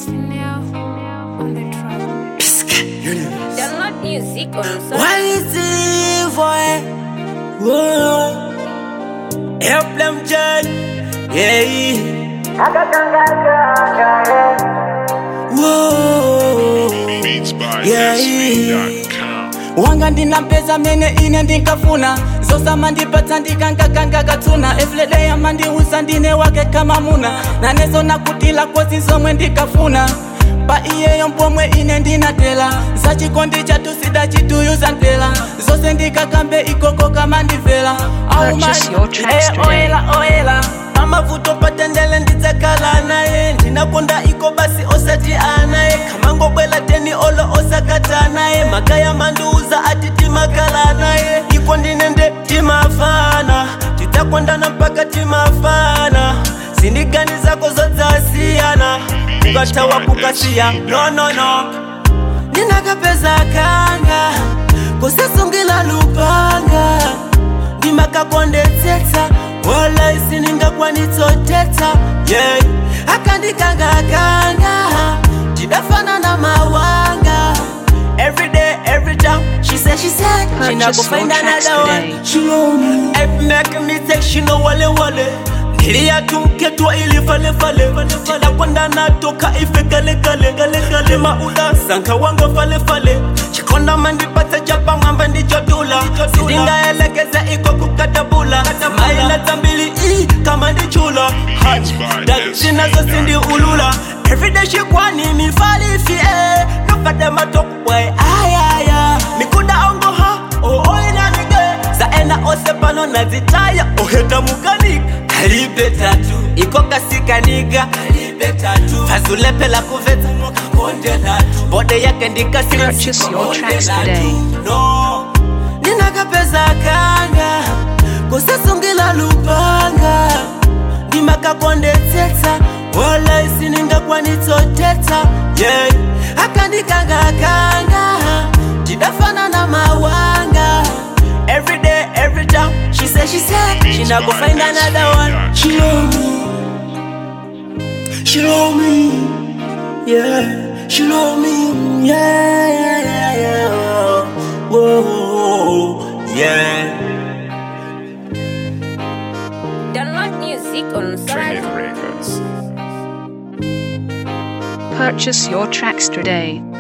Chanel on the track. Download music on Spotify. Quality boy. Whoa. Help them judge. Yeah. Whoa. Beats by Yeah. SV.com. wanga ndina mpeza mene ine ndinkafuna zosama ndipatsa ndikangakanga katsuna efledeya mandiusa ndine wake kama muna nanezo nakutila kozi zomwe ndikafuna pa iyeyo mpomwe ine ndinatela zachikondi chatusida chituyuza ntela zose ndikakambe ikoko kama ndivela Purchase your tracks today. oyela oyela amavuto patendele ndidzakhala naye ndinakonda iko basi osati anaye kamangobwela teni olo osakata naye makaya mandiuza ati timakhala naye iko ndinende timafana tidzakondana mpaka timafana zindigani zako zodzasiyana kukatawa kukasiya nonono ndinakapeza kanga kusasungila lupanga ndimakakondetsetsa wala isiningakwanitsotetsa yeah. akandikangakanga tidafana na mawanga every day every time she said she said she Purchase not go your find tracks another today. one she know me every make me take she know wale wale niliyatunketwa ili falefale chidakwanda natoka ife kalekalekale mauda sanka wanga falefale chikonda mandipata chapa mwamba ndichodula sidingaelekeza iko kukatabula maila zambili i kama ndichula dachinazo sindi ulula everyday shikwani mifalifie nokade matokwe ayaya mikuda ongoha ooinamige zaena ose pano nazitaya oheta mukanika kalibe tatu iko kasikaniga kalibe tatu fazulepela kuvetsa mokakonde latu bode yake Purchase your tracks today. no ninakapeza kanga kusasungila lupanga ndimakakondetsetsa wala isiningakwanitsotetsa yeah. akandikangakanga tidafana na mawanga every day every time she said she said she not go find another one she love me she love me yeah she love me yeah yeah yeah yeah whoa yeah Download music on Spotify. Trinity Records. Purchase your tracks today.